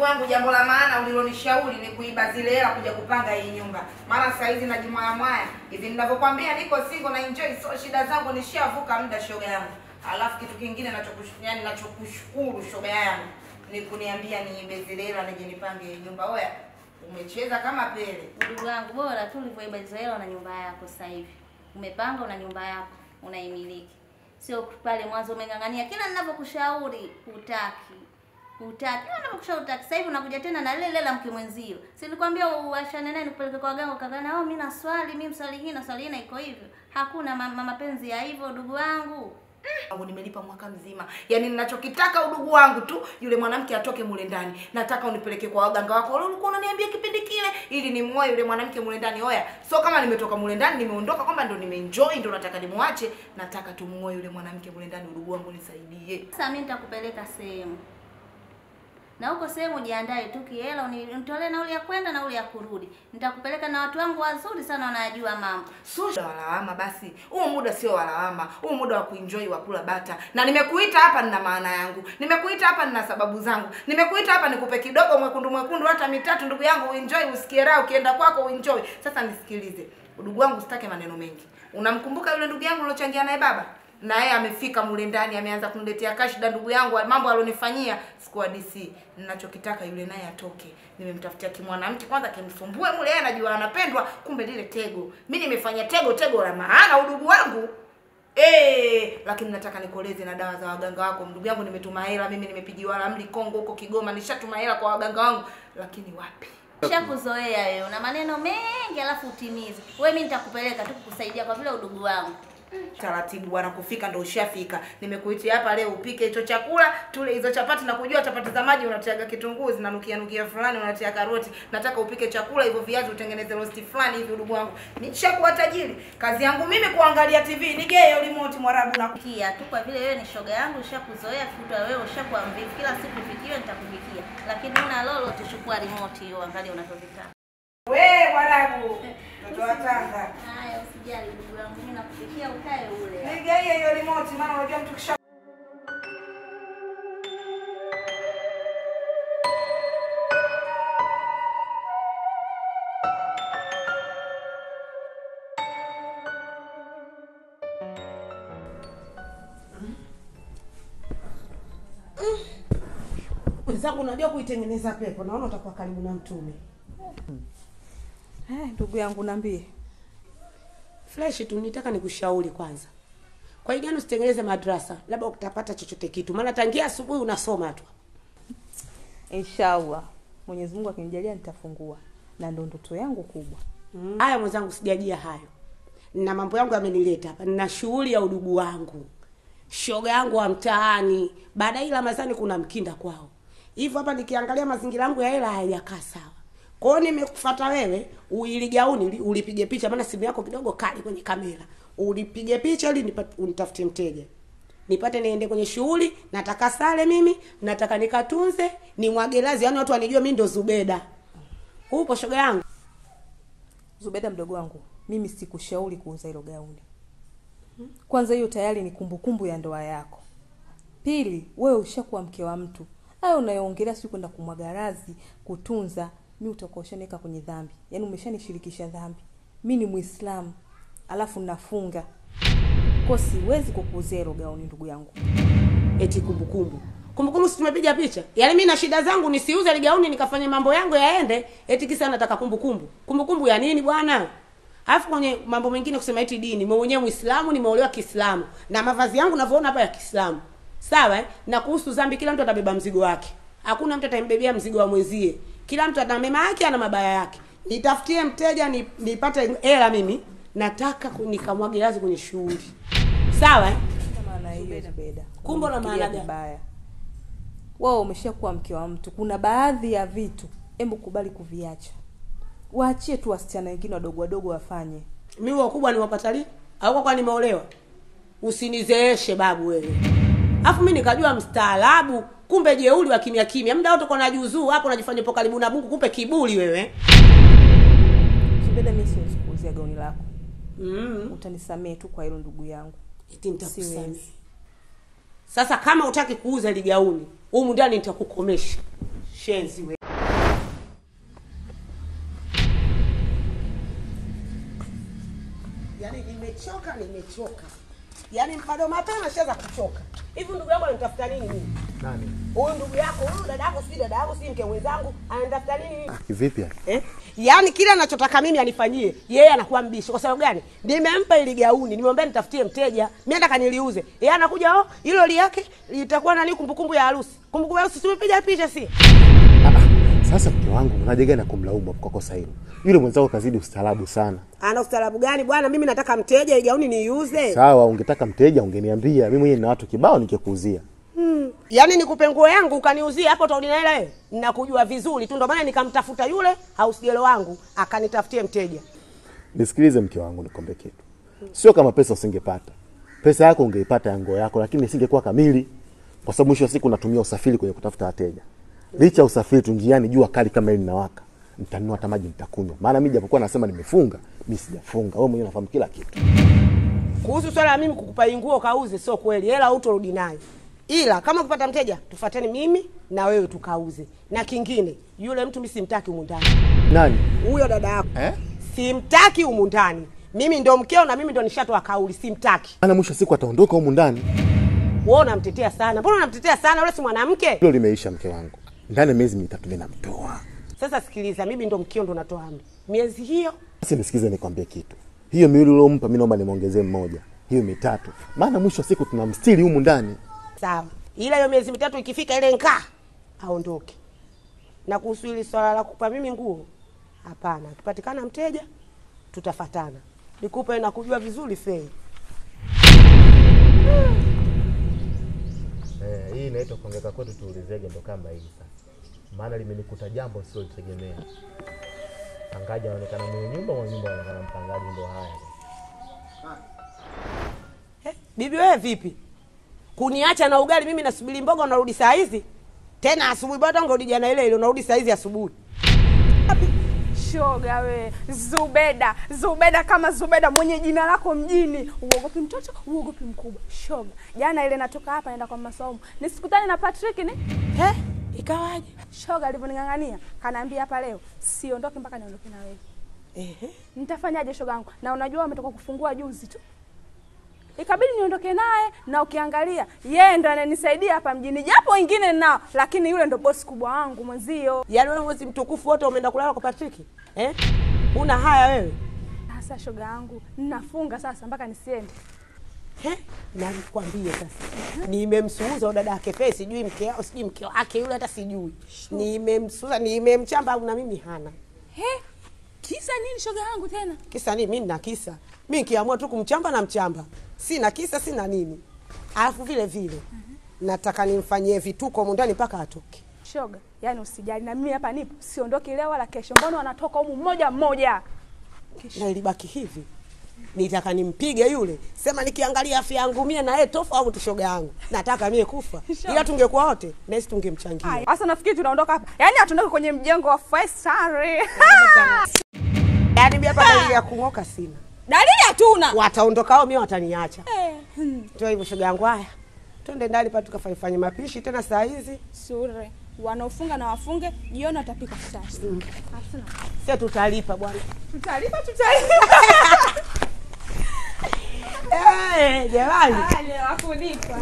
wangu, jambo la maana ulilonishauri ni kuiba zile hela kuja kupanga hii nyumba, maana saa hizi najimwaya mwaya hivi ninavyokwambia, niko single na enjoy, so shida zangu nishavuka muda, shoga yangu. Alafu kitu kingine nachokush- yani nachokushukuru shoga yangu ni kuniambia niibe zile hela nije nipange hii nyumba. Oya, umecheza kama pele. Ndugu yangu, bora tu ulivyoiba hizo hela na nyumba yako sasa hivi. Umepanga una nyumba yako, unaimiliki. Sio pale mwanzo umeng'ang'ania kila ninavyokushauri hutaki. Hutaki. Kila ninavyokushauri hutaki. Sasa hivi unakuja tena na lile lile la mke mwenzio. Si nilikwambia uachane naye nikupeleke kwa waganga ukadhani, "Oh, mimi na swali, mimi mswali hii na swali hii na iko hivyo." Hakuna ma- ma- mapenzi ya hivyo ndugu wangu. wangu nimelipa mwaka mzima, yaani ninachokitaka udugu wangu tu yule mwanamke atoke mule ndani. Nataka unipeleke kwa waganga wako wale ulikuwa unaniambia kipindi kile, ili nimuoe yule mwanamke mule ndani. Oya, so kama nimetoka mule ndani nimeondoka kwamba ndo nimeenjoy ndo nataka nimuache, nataka tumuoe yule mwanamke mule ndani. Udugu wangu nisaidie. Sasa mimi nitakupeleka sehemu. Na huko sehemu jiandae tu kihela uni- unitolee nauli ya kwenda nauli ya kurudi. Nitakupeleka na watu wangu wazuri sana wanajua mambo. So walawama basi, huu muda sio walawama, huu muda wa kuenjoy wa kula bata. Na nimekuita hapa nina maana yangu, nimekuita hapa nina sababu zangu, nimekuita hapa nikupe kidogo mwekundu mwekundu, hata mitatu, ndugu yangu, uenjoy, usikie raha, ukienda kwako uenjoy. Sasa nisikilize, udugu wangu, sitaki maneno mengi. Unamkumbuka yule ndugu yangu ulochangia naye baba? na yeye amefika mule ndani ameanza kuniletea kashida ndugu yangu mambo alionifanyia sikuwa DC ninachokitaka yule naye atoke nimemtafutia kimwanamke kwanza kimsumbue mule yeye anajua anapendwa kumbe lile tego mimi nimefanya tego tego la maana udugu wangu Eh, lakini nataka nikoleze na dawa za waganga wako ndugu yangu nimetuma hela mimi nimepigiwa ramli Kongo huko Kigoma nishatuma hela kwa waganga wangu lakini wapi Shakuzoea wewe una maneno mengi alafu utimize. Wewe mimi nitakupeleka tu kukusaidia kwa vile udugu wangu. taratibu bwana, kufika ndo ushafika. Nimekuitia hapa leo upike hicho chakula, tule hizo chapati na kujua chapati za maji unatiaga kitunguu zinanukia nukia fulani, unatia karoti. Nataka upike chakula hivyo viazi utengeneze rosti fulani hivi, udugu wangu. Nishakuwa tajiri. Kazi yangu mimi kuangalia TV, nigee remote mwarabu na Kia tu kwa vile wewe ni shoga yangu ushakuzoea kutwa wewe ushakuwa mvivu kila siku pikiwe nitakupikia. Lakini una lolo tuchukua remote hiyo angalia unavyovitaka. we mwarabu. Mtoto wa Tanga. Haya usijali ndugu wangu mimi nakupikia ukae ule. Nigee hiyo remote maana unajua mtu kisha Mwenzangu, unajua kuitengeneza pepo, naona utakuwa karibu na mtume. Eh, ndugu yangu niambie. Fresh tu, nitaka nikushauri kwanza. Kwa hiyo gani usitengeneze madrasa, labda utapata chochote kitu, maana tangia asubuhi unasoma tu. Inshallah. Mwenyezi Mungu akinijalia nitafungua. Na ndo ndoto yangu kubwa. Mm. Haya mwenzangu, sijajia hayo, na mambo yangu yamenileta hapa. Nina shughuli ya udugu wangu, shoga yangu wa mtaani. Baada ya hii Ramadhani kuna mkinda kwao, hivyo hapa nikiangalia mazingira yangu ya hela hayajakaa sawa. Kwa hiyo nimekufuata wewe, uili gauni uli- ulipige picha, maana simu yako kidogo kali kwenye kamera, ulipige picha ili nipate- unitafutie mteja nipate niende kwenye shughuli. Nataka sare mimi, nataka nikatunze, nimwage lazi, yani watu wanijue mimi ndo Zubeda. Upo shoga yangu? Zubeda mdogo wangu, mimi sikushauri kuuza hilo gauni. Kwanza hiyo tayari ni kumbukumbu ya ndoa yako. Pili, wewe ushakuwa mke wa mtu. Hayo unayoongelea si kwenda kumwaga razi, kutunza, mimi utakuwa ushaneka kwenye dhambi. Yaani umeshanishirikisha dhambi. Mimi ni Muislamu, alafu nafunga. Kwa siwezi kukuuzia hilo gauni ndugu yangu. eti kumbukumbu kumbukumbu si tumepiga picha yaani mi na shida zangu nisiuze ligauni nikafanye mambo yangu yaende eti kisa nataka kumbukumbu kumbukumbu ya nini bwana alafu kwenye mambo mengine kusema eti dini mimi mwenyewe muislamu nimeolewa kiislamu na mavazi yangu navyoona hapa ya kiislamu sawa eh? na kuhusu dhambi kila mtu atabeba mzigo wake hakuna mtu atambebea mzigo wa mwenzie kila mtu ana mema yake ana mabaya yake nitafutie mteja ni, nipate hela mimi nataka ku- nikamwage lazi kwenye shughuli sawa eh? Kwa maana hiyo Zubeda. Kumbe una Unafikiria maana gani? vibaya. Wewe umeshakuwa mke wa mtu. Kuna baadhi ya vitu hebu kubali kuviacha. Waachie tu wasichana wengine wadogo wadogo wafanye. mimi wakubwa niwapata lini au kwa kwa nimeolewa usinizeeshe babu wewe afu mimi nikajua mstaarabu kumbe jeuli wa kimya kimya muda wote uko na juzuu hapo unajifanya upo karibu na Mungu kumbe kiburi wewe Zubeda, mimi siwezi kuuzia gauni lako. mm. Utanisamee tu kwa hilo ndugu yangu. eti nitakusamehe Siwezi. sasa kama utaki kuuza ligauni humu ndani nitakukomesha shenzi wewe nimechoka nimechoka yaani bado mapema shaza kuchoka hivi ndugu yangu ananitafuta nini mimi Nani? huyu ndugu yako huyu dada yako sijui dada yako sijui mke mwenzangu ananitafuta nini mimi Kivipi? eh? yaani kile anachotaka mimi anifanyie yeye anakuwa mbishi kwa sababu gani nimempa ili gauni nimwambia nitafutie mteja mi nataka niliuze yeye anakuja oh hilo li yake litakuwa nani kumbukumbu ya harusi kumbukumbu ya harusi tumepiga picha si Ah, ah. Sasa mke wangu unaje gani na kumlaumu kwa kosa hilo? Yule mwenzako kazidi ustaarabu sana. ana ustaarabu gani bwana mimi nataka mteja ili gauni niiuze Sawa, ungetaka mteja ungeniambia. Mimi mwenyewe nina watu kibao nikikuuzia. Hmm. Yaani nikupe nguo yangu ukaniuzia hapo utaudi na hela wewe? Ninakujua vizuri tu ndio maana nikamtafuta yule house girl wangu akanitafutie mteja. Nisikilize mke wangu, nikombe kitu. Sio kama pesa usingepata. Pesa yako ungeipata ya nguo yako, lakini isingekuwa kamili, kwa sababu mwisho wa siku unatumia usafiri kwenye kutafuta wateja. Licha ya usafiri tu njiani, jua kali kama hili linawaka, nitanunua hata maji nitakunywa. Maana mimi japokuwa nasema nimefunga, mimi sijafunga. Wewe mwenyewe unafahamu kila kitu. Kuhusu swala la mimi kukupa hii nguo kauze sio kweli. Hela hutorudi nayo. Ila kama ukipata mteja tufuateni mimi na wewe tukauze. Na kingine, yule mtu mimi simtaki humu ndani. Nani? Huyo dada yako. Eh? Simtaki humu ndani. Mimi ndo mkeo na mimi ndo nishatoa kauli simtaki. Maana mwisho wa siku ataondoka humu ndani. Wewe unamtetea sana. Mbona unamtetea sana? Yule si mwanamke? Hilo limeisha mke wangu. Ndani ya miezi mitatu mimi namtoa. Sasa sikiliza, mimi ndo mkeo ndo natoa amri. Miezi hiyo Basi nisikize nikwambie kitu. Hiyo miwili uliompa mimi naomba nimuongezee mmoja. Hiyo mitatu. Maana mwisho wa siku tunamstiri humu ndani. sawa, ila hiyo miezi mitatu ikifika, ile nkaa aondoke. Na kuhusu hili swala la kupa mimi nguo, hapana. Akipatikana mteja tutafatana, nikupe na kujua vizuri fei. Eh, hii inaitwa kuongeka kwetu tuulizege ndo kama hii sasa. Maana limenikuta jambo silotegemea. Mpangaji anaonekana mwenye nyumba, mwenye nyumba anaonekana mpangaji, ndo haya. Eh, bibi wewe vipi? Kuniacha na ugali mimi nasubiri mboga, unarudi saa hizi tena asubuhi? Bado unarudi jana ile ile, unarudi saa hizi asubuhi. Shoga we, Zubeda, Zubeda kama Zubeda mwenye jina lako mjini. Uogopi mtoto, uogopi mkubwa. Shoga, jana ile natoka hapa naenda kwa masomo. Nisikutane na Patrick ni? Eh, ikawaje? Shoga alivyoning'ang'ania, kanaambia hapa leo siondoke mpaka niondoke na wewe. Ehe. Nitafanyaje shoga yangu? Na unajua ametoka kufungua juzi tu. Ikabidi niondoke naye na ukiangalia yeye ndo ananisaidia hapa mjini, japo wengine nao, lakini yule ndo bosi kubwa wangu mwenzio. Yaani wewe mwezi mtukufu wote umeenda kulala kwa Patrick? Eh? Una haya wewe? Sasa shoga yangu, ninafunga sasa mpaka nisiende. He? Na nikwambie sasa, nimemsuuza huyo dada yake Fei, sijui mke wao, sijui mke wake yule, hata sijui. Nimemsuuza, nimemchamba au na mimi hana. He? Kisa nini shoga yangu tena? Kisa nini? Mimi nina kisa. Mimi nikiamua tu kumchamba na mchamba, sina kisa, sina nini. Alafu vile vile nataka nimfanyie vituko humu ndani mpaka atoke. Shoga, yani usijali na mimi hapa nipo, siondoki leo wala kesho. Mbona wanatoka humu mmoja mmoja? Na ilibaki hivi, nitaka nimpige yule, sema nikiangalia afya yangu mie na yeye tofauti, shoga yangu, nataka mie kufa, ila tungekuwa wote nasi tungemchangia. Haya, Sasa nafikiri tunaondoka hapa. Yaani hatuondoki kwenye mjengo wa Faisal. Yaani mimi hapa dalili ya kung'oka sina. Dalili hatuna. Wataondoka hao, mimi wataniacha. Eh, hmm, Ndio hivyo shoga yangu. Haya, twende ndani pa tukafanye mapishi tena saa hizi, Sure. Wanaofunga na wafunge, jioni watapika sasa. Hatuna. sio tutalipa bwana. Tutalipa tutalipa. Eh, jamani. Hali ya kulipa.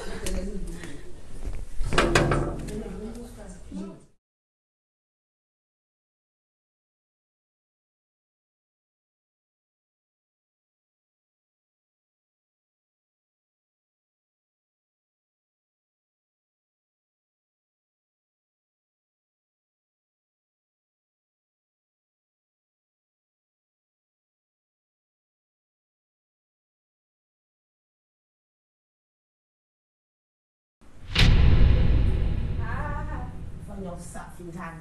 Fanya usafi ndani.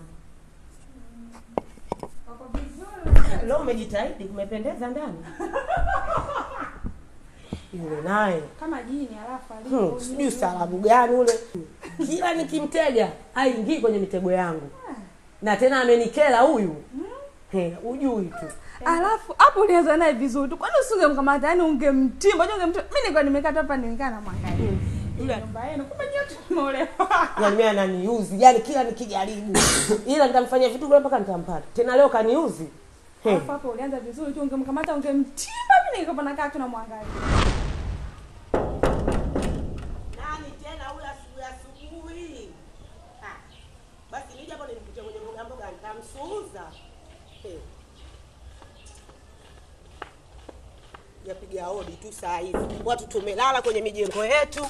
Leo umejitahidi, kumependeza ndani. Yule naye Kama jini alafu Hmm, sijui salamu gani ule. Kila nikimtega haingii kwenye mitego yangu, na tena amenikela huyu. He, ujui tu Alafu hapo ulianza naye vizuri tu. Kwani usingemkamata yani ungemtimba, unajua ungemtimba. Mimi nilikuwa nimekata hapa nimekaa na mwangalia. Yule- Nyumba yenu kumbe nyote mmeolewa. yani mimi ananiuzi yani kila nikijaribu ila nitamfanyia vitu vile mpaka nitampata tena leo kaniuzi Alafu hapo ulianza vizuri tu, ungemkamata ungemchimba, mimi ningekuwa nakaa tu namwangalia. Nani tena huyu asubuhi asubuhi? Ah, Basi nije hapo nimkute kwenye mboga mboga nitamsuuza. Eh. Japiga hodi tu saa hizi. Watu tumelala kwenye mijengo yetu.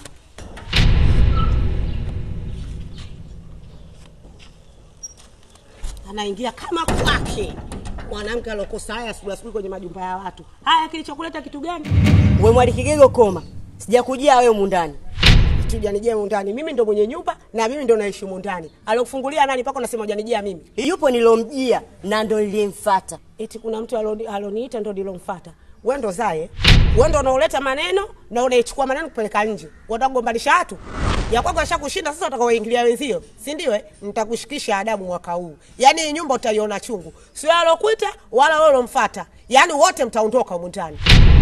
Anaingia kama kwake. Mwanamke alokosa haya asubuhi asubuhi kwenye majumba ya watu. Haya kilichokuleta kitu gani? We mwali Kigego koma, sijakujia wewe mundani. tujanijia mundani mimi ndo mwenye nyumba na mimi ndo naishi mundani alokufungulia nani mpaka unasema ujanijia mimi Yupo nilomjia na ndo nilimfata. eti kuna mtu aloni- aloniita ndo nilomfata we ndo zaye we ndo unaoleta maneno na unaichukua maneno kupeleka nje watakugombanisha watu ya kwako ashakushinda sasa utakawaingilia wenzio si ndio eh? nitakushikisha adabu mwaka huu yaani hii nyumba utaiona chungu sio alokuita wala wewe ulomfata yaani wote mtaondoka humu ndani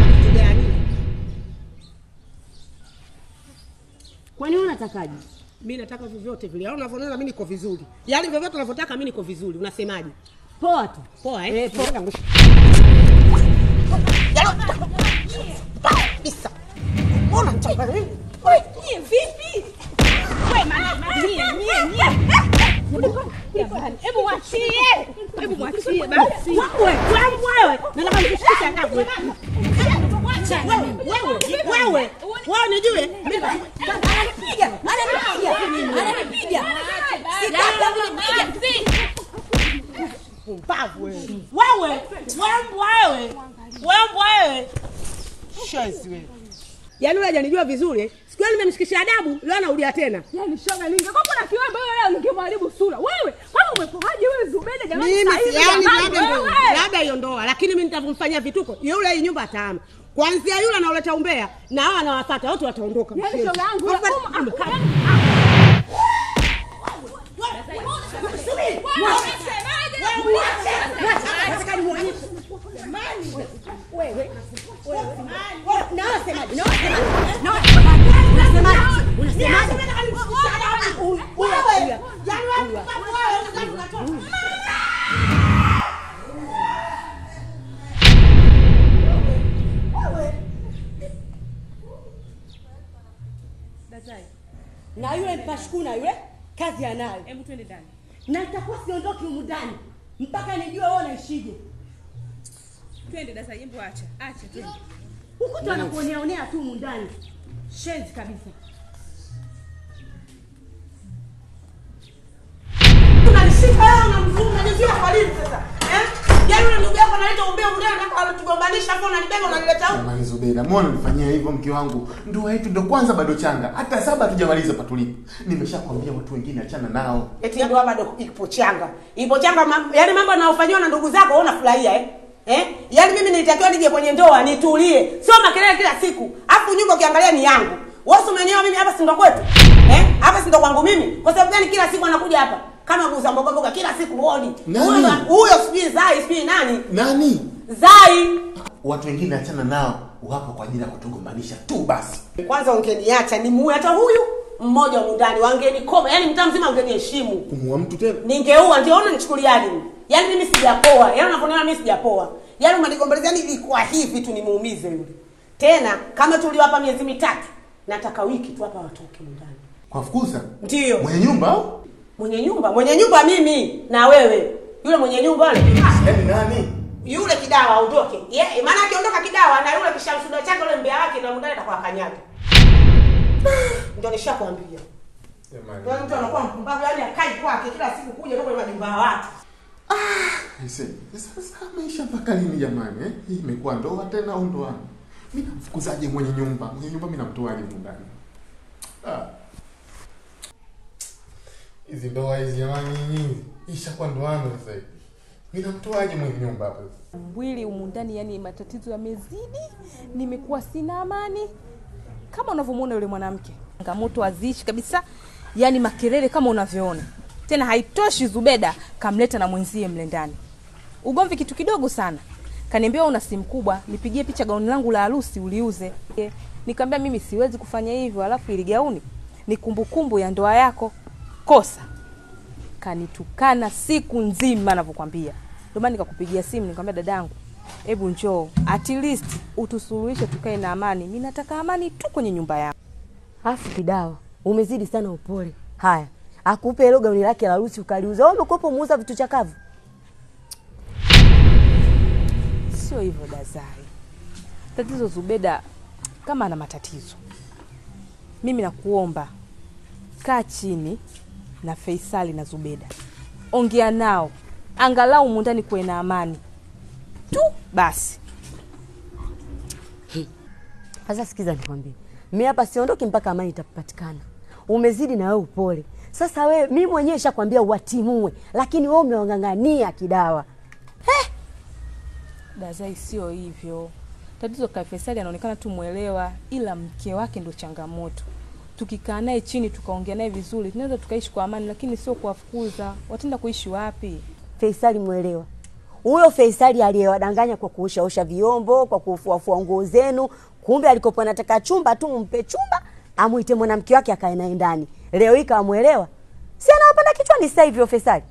Kwani wewe unatakaje? mi nataka vyovyote vile yaani unavyoniona mi niko vizuri yaani vyovyote unavyotaka mi niko vizuri unasemaje Poa tu. poa eh? Eh, poa. Ngoja ngusha. kabisa. Mbona mchanganya mimi? Nyie vipi? We mama, nyie nyie nyie. Jamani, hebu mwachie. Hebu mwachie basi. Wewe, wewe, wewe. Nataka nikushikishe adabu. Wewe, wewe, wewe. Wewe nijue. Mimi Ananipiga, ananipiga, ananipiga. mpumbavu wewe. Wewe, wewe, wewe. Wewe, wewe. Shezi wewe. Yaani wewe hajanijua vizuri. eh? Siku ile nimemshikisha adabu, leo anarudia tena. Yaani shoga ningekuwa na kiwembe wewe leo ningemharibu sura. Wewe, kama umepoaje wewe Zubeda jamani mimi saa hizi yani jamani, labda ndio wewe. labda hiyo ndoa lakini mimi nitavyomfanyia vituko yule hii nyumba ataama kwanzia yule anaoleta umbea na hao anawapata wote wataondoka Yaani Mshenzi. shoga yangu Kwa wewe, hivyo, um, kaa- Na yule mpashukuna yule kazi anayo. Hebu twende ndani. Na nitakuwa siondoki humu ndani mpaka nijue wewe unaishije. Twende dasa jembo acha. Acha twende. Huku tu anakuoneaonea tu humu ndani. Shenzi kabisa. unanishika wewe unamzungu unanizuia kwa nini sasa eh yaani yule ndugu yako analeta umbea umbea unataka alotugombanisha hapo unanibeba unanileta huko Jamani Zubeda, mbona unanifanyia hivyo mke wangu? Ndoa yetu ndo kwanza bado changa, hata saba hatujamaliza patulipo. Nimeshakwambia watu wengine achana nao. eti ndoa bado ipo changa ipo changa mam, yaani mambo yanayofanywa na ndugu zako wewe unafurahia eh Eh? Yaani mimi nilitakiwa nije kwenye ndoa nitulie. Sio makelele kila siku. Alafu nyumba ukiangalia ni yangu. Wewe si umenioa mimi hapa si ndo kwetu? Eh? Hapa si ndo kwangu mimi? Kwa sababu gani kila siku anakuja hapa? Kama guza mboga mboga kila siku huoni. Nani? Huyo huyo sijui Zai sijui nani? Nani? Zai. Watu wengine achana nao, wapo kwa ajili ya kutugombanisha tu basi. Kwanza ungeniacha nimuue hata huyu mmoja humu ndani wangenikoma. Yaani mtaa mzima ungeniheshimu. Kumuua mtu tena? ningeua ndio ona nichukuliaje mimi yaani mimi sijapoa yaani unaponiona mimi sijapoa yaani umenigombelezea ni ilikuwa hivi tu nimuumize yule tena kama tuliwapa miezi mitatu nataka wiki tu hapa watoke ndani Kwa fukuza? Ndio. Mwenye nyumba au? mwenye nyumba mwenye nyumba mimi na wewe yule mwenye nyumba yule Yaani nani? yule kidawa aondoke yeah, maana akiondoka kidawa na yule kishamsuda chake yule mbea wake na mundani atakuwa kanyaga ndio nishakwambia Yaani mtu anakuwa mpumbavu yaani akai kwake kila siku kuja tu kwenye majumba ya watu Aise, sasa maisha mpaka lini jamani eh? Hii imekuwa ndoa tena au ndoano? Mimi namfukuzaje mwenye nyumba? Mwenye nyumba mimi namtoaje humu ndani? Ah. Hizi ndoa hizi jamani nyinyi. Ishakuwa ndoano sasa hivi. Mimi namtoaje mwenye nyumba hapa? mwili humu ndani yani matatizo yamezidi nimekuwa sina amani kama unavyomwona yule mwanamke changamoto haziishi kabisa yani makelele kama unavyoona tena haitoshi zubeda kamleta na mwenzie mle ndani ugomvi kitu kidogo sana kaniambia una simu kubwa nipigie picha gauni langu la harusi uliuze Eh, nikamwambia mimi siwezi kufanya hivyo alafu ili gauni ni kumbukumbu ya ndoa yako kosa kanitukana siku nzima navyokwambia Ndio maana nikakupigia simu nikamwambia dadangu, hebu njoo at least utusuluhishe, tukae na amani. Mimi nataka amani tu kwenye nyumba yangu. Afu kidawa, umezidi sana upole. Haya, akupe hilo gauni lake la harusi ukaliuza. Wewe umekuwa muuza vitu chakavu. Sio hivyo Dazai, tatizo Zubeda kama ana matatizo, mimi nakuomba kaa chini na Faisali na Zubeda, ongea nao, angalau mundani kuwe na amani tu basi. Sasa sikiza nikwambie, mimi hapa siondoki mpaka amani itapatikana. Umezidi na wewe upole. Sasa wewe, mimi mwenyewe nishakwambia watimue, lakini wewe umewang'ang'ania kidawa. Dazai, sio hivyo. Tatizo kwa Faisali anaonekana tu mwelewa, ila mke wake ndo changamoto. Tukikaa naye chini tukaongea naye vizuri, tunaweza tukaishi kwa amani, lakini sio kuwafukuza. Wataenda kuishi wapi? Faisali mwelewa. Huyo Faisali aliyewadanganya kwa kuoshaosha vyombo, kwa kufuafua nguo zenu, kumbe alikopo anataka chumba tu, mpe chumba, amuite mwanamke wake akae naye ndani. Leo hii kamwelewa, si anawapanda kichwani sasa hivi huyo Faisali.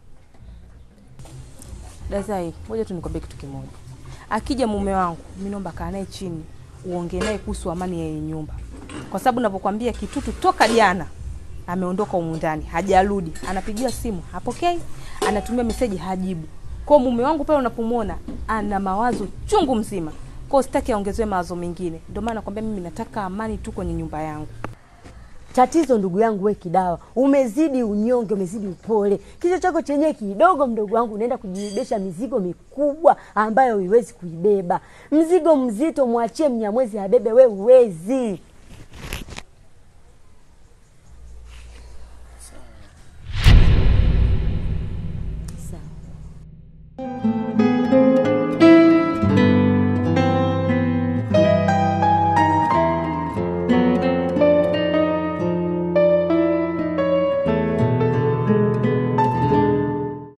Dazai, ngoja tu nikwambie kitu kimoja. Akija mume wangu, mimi naomba kaa naye chini, uongee naye kuhusu amani ya hii nyumba, kwa sababu navyokwambia Kitutu toka jana ameondoka humu ndani, hajarudi. Anapigiwa simu hapokei, anatumia meseji hajibu. Kwa mume wangu pale unapomwona ana mawazo chungu mzima, kwa sitaki aongezewe mawazo mengine. Ndio maana nakwambia mimi nataka amani tu kwenye nyumba yangu. Tatizo ndugu yangu, we kidawa, umezidi unyonge, umezidi upole. Kichwa chako chenyewe kidogo, mdogo wangu, unaenda kujibebesha mizigo mikubwa ambayo huiwezi kuibeba. Mzigo mzito mwachie Mnyamwezi abebe, we uwezi.